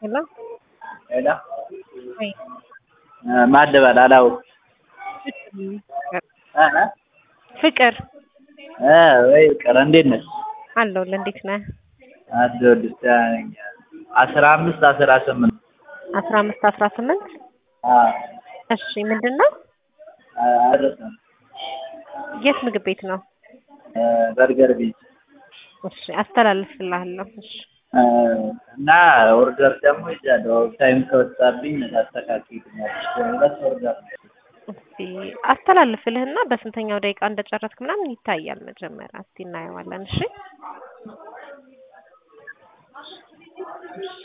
ሄሎ ሄሎ ወይ ማን ልበል አላውቅም። እ ፍቅር እ ወይ ፍቅር እንዴት ነሽ? አለሁልህ። እንዴት ነህ? አለሁልሽ ደህና ነኝ። አስራ አምስት አስራ ስምንት አስራ አምስት አስራ ስምንት አዎ እሺ ምንድን ነው? አልረሳም። የት ምግብ ቤት ነው? እ በርገር ቤት እሺ አስተላልፍልሃለሁ። እሺ እ እና ኦርደር ደግሞ ይዣለሁ። ታይም ከወጣብኝ ታስተካክይልኛለሽ። ሁለት ኦርደር ነው እስቲ አስተላልፍልህና በስንተኛው ደቂቃ እንደጨረስክ ምናምን ይታያል። መጀመሪያ እስቲ እናየዋለን። እሺ